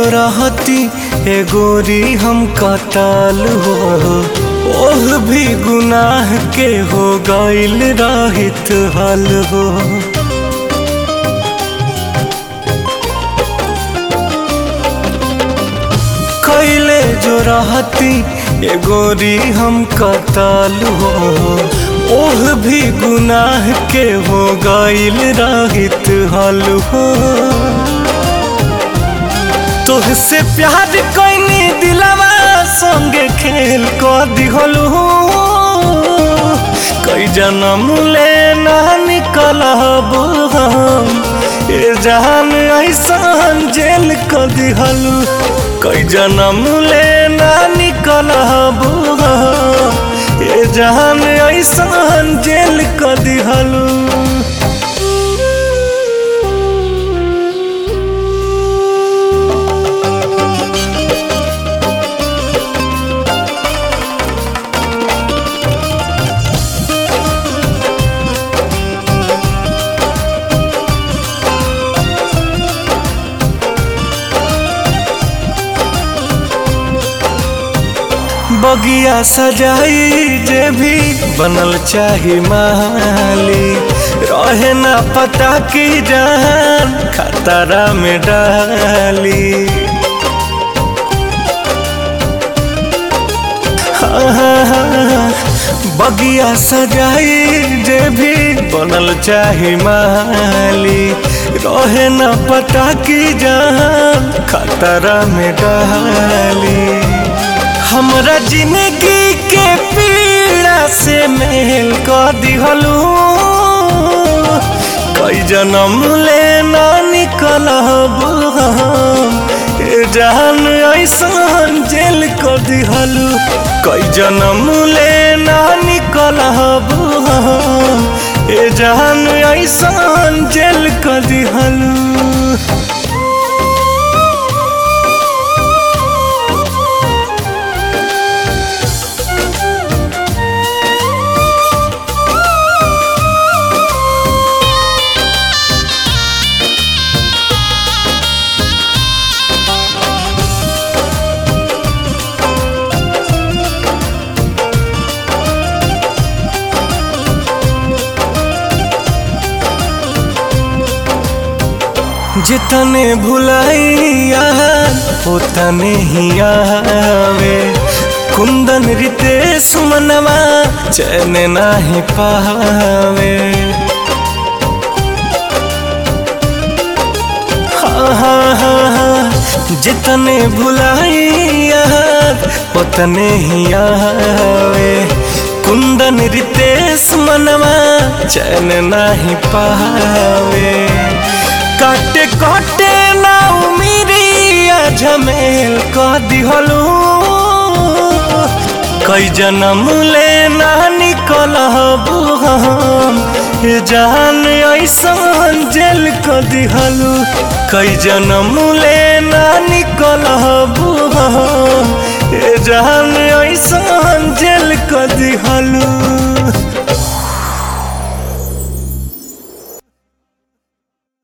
जो रहती ए गोरी हम कताल हो ओह भी गुनाह के हो गईल रहित हल हो कैले जो रहती ए गोरी हम कताल हो ओह भी गुनाह के हो गईल रहित हल हो तोहसे प्यार कैनी दिलवा संगे खेल क दिहलू कई जन्म ले ना निकलब हम ए जान ऐसान जेल क दिहलू कई जन्म ले ना निकलब हम ए जान ऐसान जेल क दिहलू बगिया सजाई जे भी बनल चाही माली रहे ना पता की जान खतरा में डाली हाँ, हाँ, हाँ, बगिया सजाई जे भी बनल चाही माली रहे ना पता की जान खतरा में डाली हमरा जिंदगी के पीड़ा से मेल कर दिहलू कई जन्म ले ना निकलब हम ए जान ऐसान जेल कर दिहलू कई जन्म ले ना निकलब हम ए जान ऐसान जेल कर दिहलू जितने भुलाइया उतने ही आवे कुंदन रितेश मनवा चैन नाही पावे हाँ हाँ हाँ हाँ जितने भुलाइया उतने ही आवे कुंदन रितेश मनवा चैन नाही पावे काटे काटे ना उमिरिया झमेल क दिहलू कई जन्म ले ना निकलब हम ए जान ऐसान जेल क दिहलू कई जन्म ले ना निकलब हम ए जान ऐसान जेल क दिहलू